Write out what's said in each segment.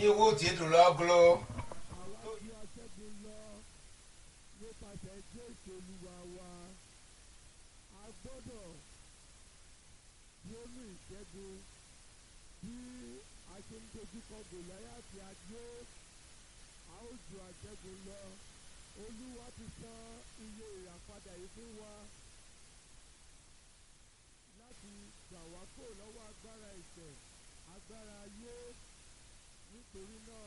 iwu ti dùn lọ́gùlọ́. àwa tí a ṣẹ́gun lọ nípasẹ̀ jésù olúwa wa a gbọ́dọ̀ lórí ìṣẹ́gun bí a ṣe ń dojúkọ gòláyàtì ajé a ó ju àṣẹ́gun lọ olúwa ti san iye ìràpadà yìí fún wa láti gbà wá kó lọ́wọ́ agbára ìṣẹ̀ agbára ayé nítorí náà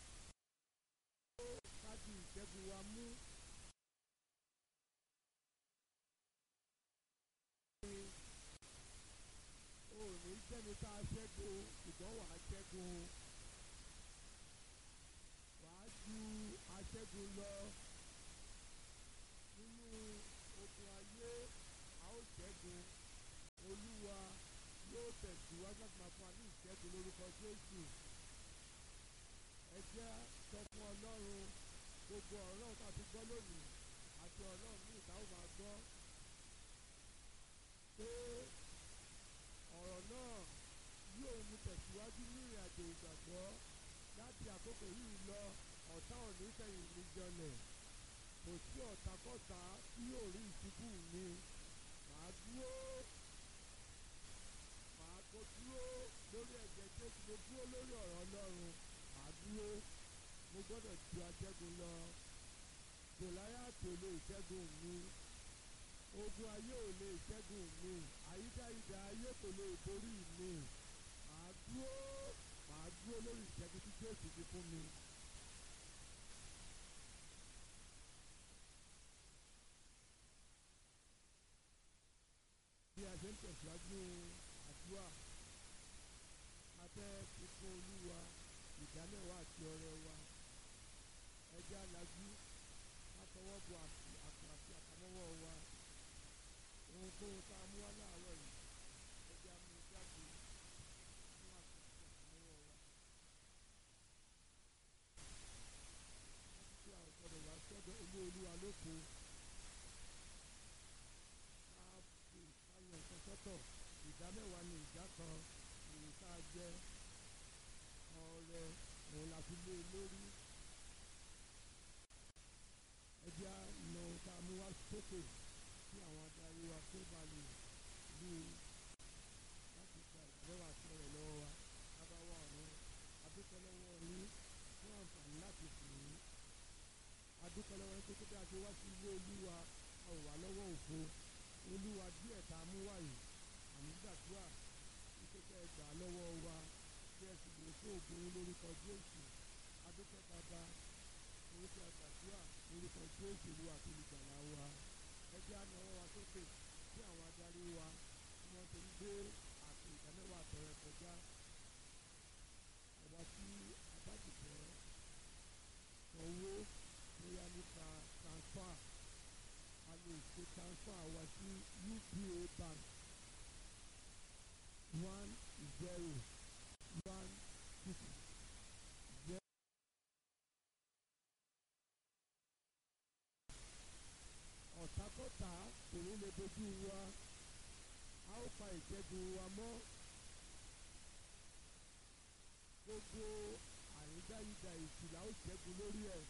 káàdì ìṣẹ́gun wa mú. o ò ní jẹ́ni tá a ṣẹ́gun ṣùgbọ́n wàá ṣẹ́gun wàá ju aṣẹ́gun lọ nínú ogun ayé a ó ṣẹ́gun olúwa yóò tẹ̀síwájú láti máa fún wa ní ìṣẹ́gun lórúkọ jésù ẹ jẹ́ sọ fún ọlọ́run gbogbo ọ̀rọ̀ tá a ti gbọ́ lónìí àti ọ̀rọ̀ míì tá ó máa gbọ́ pé ọ̀rọ̀ náà yóò mú tẹ̀síwájú ní ìrìn àjò ìgbàgbọ́ láti àkókò yìí lọ ọ̀tá òní fẹ̀yìn mi jọlẹ̀ kò sí ọ̀tàkọ́tà tí yóò rí ìṣubú mi màá dúró màá kó dúró lórí ẹ̀jẹ̀ jésù mo dúró lórí ọ̀rọ̀ ọlọ́run màá dúró mo gbọ́dọ̀ ju aṣẹ́gun lọ gòláyàtì ò lè ṣẹ́gun mi ogun ayé ò lè ṣẹ́gun mi àyídáyidá ayé kò lè borí mi màá dúró màá dúró lórí ìṣẹ́gun tí jésù ti fún mi. bí a ṣe ń tẹ̀síwájú àdúrà a fẹ́ fi fún olúwa ìdámẹ́wàá àti ọrẹ wa ẹjẹ́ alájú látọwọ́ bo àpò àti àpamọ́wọ́ wa ohunkóhun tá a mú wá láàárọ̀ yìí ẹjẹ́ amú jáde nínú àpò àti àpamọ́wọ́ wa. láti àwọn gbọdọ̀ wá sọ́dọ̀ ilé olúwa lóko ká fi káyọ̀ nǹkan sọ́tọ̀ ìdámẹ́wàá ní ìdá kan èyí tá a jẹ ọrẹ òun la fi lé e lórí ẹjẹ́ á lọ ohun tá a mú wá sókè kí àwọn adarí wa tó bá lè lù ú láti gba ìgbẹ́wà sí ọ̀rẹ́ lọ́wọ́ wa lábáwá ọ̀run adúpẹ́ lọ́wọ́ yín fún àǹfààní láti sìn yín adúpẹ́ lọ́wọ́ yín pé kí a ṣe wá sí ilé olúwa a ò wá lọ́wọ́ òfo olúwa díẹ̀ tá a mú wá yìí àmì gbàdúrà wípé kẹ́ ẹ gbà á lọ́wọ́ wa kí ẹ sì lè fún ògùn yín lórúkọ jésù adúpẹ́ bàbá orúkọ àgbàdúrà lórúkọ jésù olúwa tó lè gbàlà wa ẹ jẹ́ àná ọwọ́ wa sókè sí àwọn adarí wa tí wọ́n ti ń gbé àpò ìdámẹ́wàá àtọ̀rẹ́ kọjá àwa tí a bá ti fẹ́ sanwó bóyá nípa transfer a lè ṣe transfer wa sí uba bank one zero one six zero. ọ̀tàkọ́tà kò ní lè dojú wa a ó pa ìṣẹ́gun wa mọ́ gbogbo àrídáyidà ìsìlá ó ṣẹ́gun lórí ẹ̀.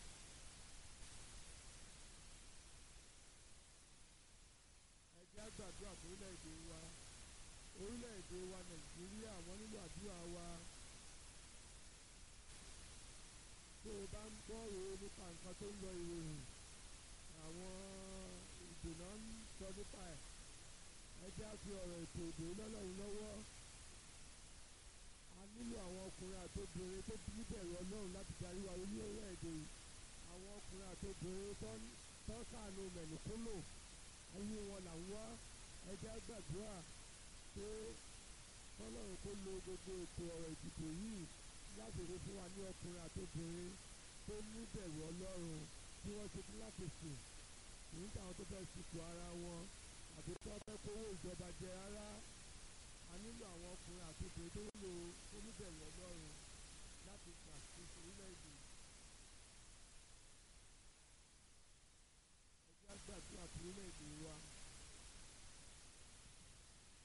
ẹ jẹ́ á gbàdúrà fún orílẹ̀-èdè wa orílẹ̀-èdè wa nàìjíríà wọ́n nílò àdúrà wa tó o bá ń gbọ́ òun nípa nǹkan tó ń lọ ìròyìn àwọn ìdènà ń sọ nípa ẹ̀ ẹ jẹ́ á fi ọ̀rọ̀ ètò ìdè lọ́lọ́run lọ́wọ́ a nílò àwọn ọkùnrin àtobìnrin tó níbẹ̀rù ọlọ́run láti darí wa ní orílẹ̀-èdè yìí àwọn ọkùnrin àtobìnrin tó ń tó sàánú mẹ̀lùkúlò ayé wọn là ń wá ẹ jẹ́ á gbàdúrà pé kọ́lọ́run kó lo gbogbo ètò ọ̀rọ̀ ìdìbò yìí láti rí fún wa ní ọkùnrin àtobìnrin tó níbẹ̀rù ọlọ́run tí wọ́n ṣe fún láti sùn kì í ṣàwọn tó fẹ́ sìnkú ara wọn àti tó fẹ́ kówó ìjọba jẹ rárá a nílò àwọn ọkùnrin àti obìnrin tó nílò oníbẹ̀rù ọlọ́run láti ṣàkóso orílẹ̀-èdè. ẹ jẹ́ á gbàdúrà fún orílẹ̀-èdè wa.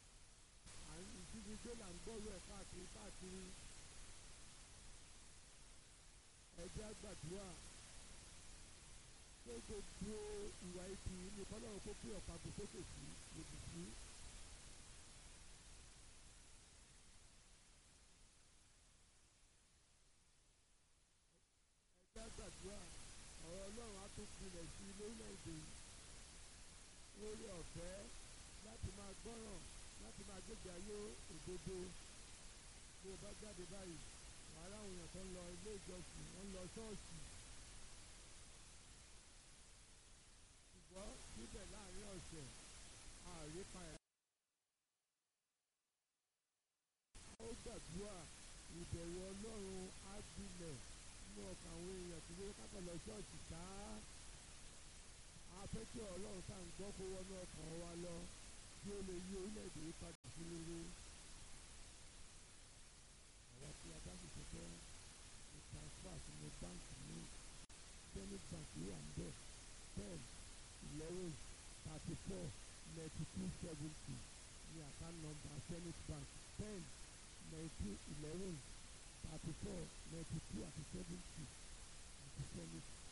à ń ìdíje là ń gbọ́rọ̀ ẹ̀ káàkiri káàkiri. ẹjẹ́ àgbàdúrà pé gbogbo ìwà ibi ní kọ́lọ́run kó gbé ọ̀pá-agbó sókè sí lòdì sí. ẹjẹ́ àgbàdúrà ọ̀rọ̀ ọlọ́run á tún gbilẹ̀ sí lórílẹ̀‐èdè yìí lórí ọ̀fẹ́ láti máa gbọ́ràn láti máa gbégbé ayé òdodo bí o bá jáde báyìí wàhálà àwọn èèyàn tó ń lọ ilé ìjọsìn wọ́n ń lọ ṣọ́ọ̀ṣì ṣùgbọ́n síbẹ̀ láàrin ọ̀sẹ̀ àrípa ẹ̀. ó gbàdúrà ìbẹ̀rù ọlọ́run á gbilẹ̀ nínú ọkàn àwọn èèyàn tí wọ́n kápẹ́ lọ ṣọ́ọ̀ṣì ká a fẹ́ kí ọlọ́run tá à ń gbọ́ kó wọnú ọkàn wa lọ kí ó lè yí orílẹ̀-èdè yìí padà sí rere. àwọn tí a bá sì ṣe fẹ́ ní transfer sínú báńkì ní zenith bank ló wà níbẹ̀ ten eleven thirty four ninety two seventy ní account number zenith bank ten nineteen eleven thirty four ninety two àti seventy àti zenith